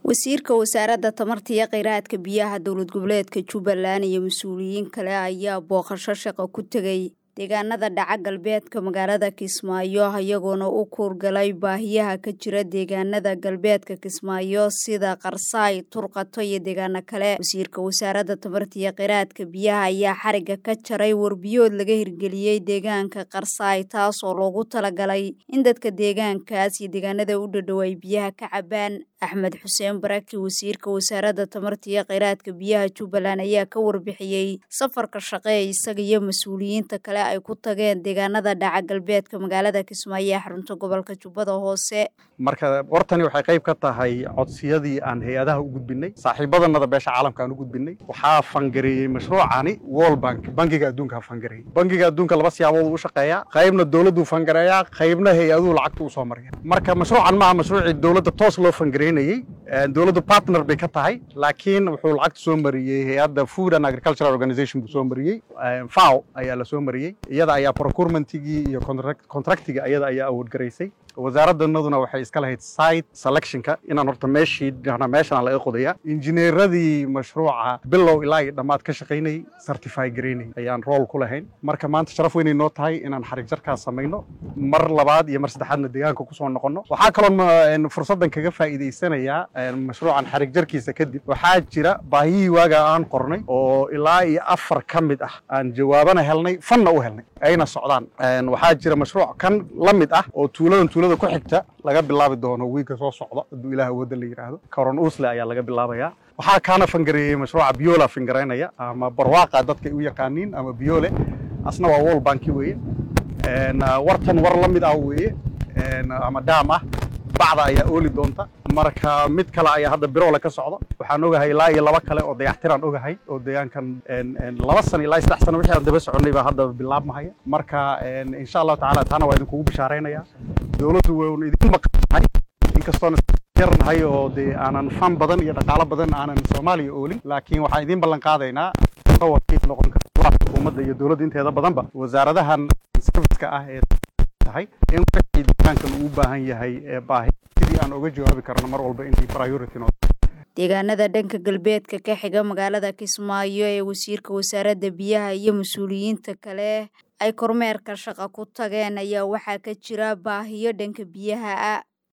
wasiirka wasaaradda tamarta iyo kheyraadka biyaha dowlad goboleedka jubbaland iyo mas-uuliyiin kale ayaa booqasho shaqo ku tegay deegaanada dhaca galbeedka magaalada kismaayo iyagoona u kuurgalay baahiyaha ka jira deegaanada galbeedka kismaayo sida qarsaay turqato iyo deegaano kale wasiirka wasaaradda tamarta iyo kheyraadka biyaha ayaa xariga ka jaray warbiyood laga hirgeliyey deegaanka qarsaay taas oo loogu talagalay in dadka deegaankaas iyo deegaanada u dhadhow ay biyaha ka cabaan axmed xuseen baraki wasiirka wasaaradda tamarta iyo kheyraadka biyaha jubbaland ayaa ka warbixiyey safarka shaqee isaga iyo mas-uuliyiinta kale ay ku tageen deegaanada dhaca galbeedka magaalada kismaayo ee xarunta gobolka jubbada hoose marka wartani waxay qayb ka tahay codsiyadii aan hay-adaha u gudbinay saaxiibadanada beesha caalamka aan u gudbinay waxaa fangareeyey mashruucani world bank bangiga adduunka fangareeyey bangiga adduunka laba siyaabood u shaqeeyaa qaybna dowladdu fangareeyaa qaybna hay-aduhu lacagta u soo maraya marka mashruucan maaha mashruucii dowladda toos loo fangareynayey dowladdu partner bay ka tahay laakiin wuxuu lacagta soo mariyey hay-adda food and agricultural organization buu soo mariyey faw ayaa la soo mariyey iyada ayaa procurementigii iyo contractigii ayada ayaa awoodgaraysay wasaaraddanaduna waxay iska lahayd site selectionka inaan horta meeshii meeshan laga qodaya injineeradii mashruuca bilow ilaa iyo dhammaad ka shaqaynayay certify garaynay ayaan rool ku lahayn marka maanta sharaf weynay noo tahay inaan xarig jarkaas samayno mar labaad iyo mar saddexaadna deegaanka kusoo noqono waxaa kaloo fursaddan kaga faa'iidaysanayaa mashruucan xarig jarkiisa kadib waxaa jira baahiyihii waaga aan qornay oo ilaa iyo afar ka mid ah aan jawaabana helnay fanna u helnay ayna socdaan waxaa jira mashruuc kan la mid ah oo tuuladan tuulada ku xigta laga bilaabi doono wiilka soo socda hadduu ilaah wadda la yidhaahdo karon usle ayaa laga bilaabayaa waxaa kaana fangareeyey mashruuca biola fangaraynaya ama barwaaqa dadkay u yaqaaniin ama biole asna waa wall banki weeye wartan war la mid ah weeye ama daam ah bacda ayaa ooli doonta marka mid kale ayaa hadda biroole ka socda waxaan ogahay ilaa iyo laba kale oo dayactiraan ogahay oo deegaankan laba sano ilaa saddex sano wixii aan daba soconay baa hadda bilaabmahaya marka insha allahu tacaala taana waa idinkugu bishaaraynaya dowladdu waynu idin maqanahay inkastoon yarnahay oo dee aanan fan badan iyo dhaqaalo badan aanan soomaaliya oolin laakiin waxaan idin ballan qaadaynaa wakiil noqon kara xukuumadda iyo dowladda inteeda badanba wasaaradahan serviceka ah ee tahay in wixii deegaankan uu u baahan yahay ee baahi sidii aan uga jawaabi karno mar walba inay priority noo deegaanada dhanka galbeedka ka xiga magaalada kismaayo ee wasiirka wasaaradda biyaha iyo mas-uuliyiinta kale ay kormeerka shaqa ku tageen ayaa waxaa ka jira baahiyo dhanka biyaha ah